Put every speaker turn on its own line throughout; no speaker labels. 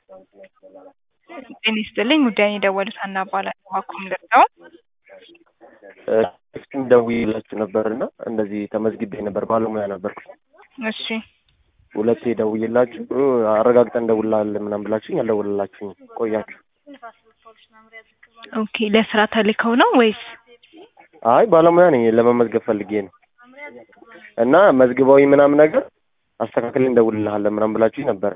ጤና ይስጥልኝ ጉዳዩን የደወሉት ሀና እባላለሁ እባክዎ ምን ልርዳዎ?
እስኪ ደውዬላችሁ ነበር እና እንደዚህ ተመዝግቤ ነበር ባለሙያ ነበርኩ።
እሺ
ሁለቴ ደውዬላችሁ አረጋግጠን እንደውልልሃለን ምናምን ብላችሁኝ አልደወልላችሁኝ ቆያችሁ።
ኦኬ ለስራ ተልከው ነው ወይስ?
አይ ባለሙያ ነኝ ለመመዝገብ ፈልጌ ነው እና መዝግበውኝ ምናምን ነገር አስተካክለን እንደውልልሃለን ምናምን ብላችሁኝ ነበረ።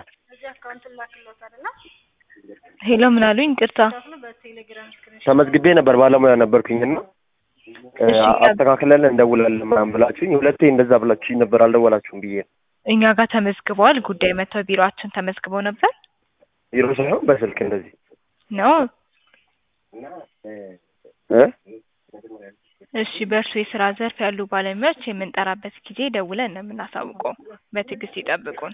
ሄሎ ምን አሉኝ? ይቅርታ
ተመዝግቤ ነበር ባለሙያ ነበርኩኝ እና
እሺ፣
አስተካክለን እንደውላለን ምናምን ብላችሁኝ ሁለቴ እንደዛ ብላችሁኝ ነበር አልደወላችሁም ብዬ ነው።
እኛ ጋር ተመዝግበዋል። ጉዳይ መጥተው ቢሮአችን ተመዝግበው ነበር
ቢሮ ሳይሆን በስልክ እንደዚህ
ነው።
እ
እሺ በእርሱ የስራ ዘርፍ ያሉ ባለሙያዎች የምንጠራበት ጊዜ ደውለን ነው የምናሳውቀው። በትዕግስት ይጠብቁን።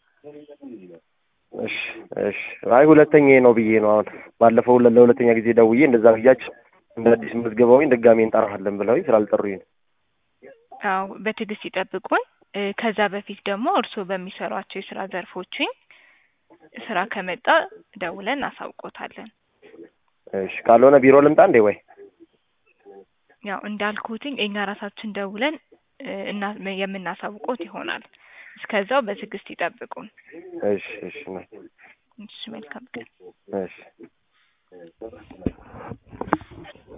እሺ እሺ። አይ ሁለተኛዬ ነው ብዬ ነው አሁን ባለፈው ለ- ለሁለተኛ ጊዜ ደውዬ እንደዛ ብያችሁ እንደ አዲስ መዝገባውኝ ድጋሜ እንጠራሃለን ብለውኝ ስላልጠሩኝ ነው።
አዎ በትዕግስት ይጠብቁን። እ፣ ከዛ በፊት ደግሞ እርስዎ በሚሰሯቸው የስራ ዘርፎችኝ ስራ ከመጣ ደውለን እናሳውቆታለን።
እሺ ካልሆነ ቢሮ ልምጣ እንዴ ወይ?
ያው እንዳልኩትኝ እኛ ራሳችን ደውለን እ፣ እና የምናሳውቆት ይሆናል። እስከዛው በትዕግስት ይጠብቁን።
እሺ እሺ ነው።
እሺ መልካም ቀን።
እሺ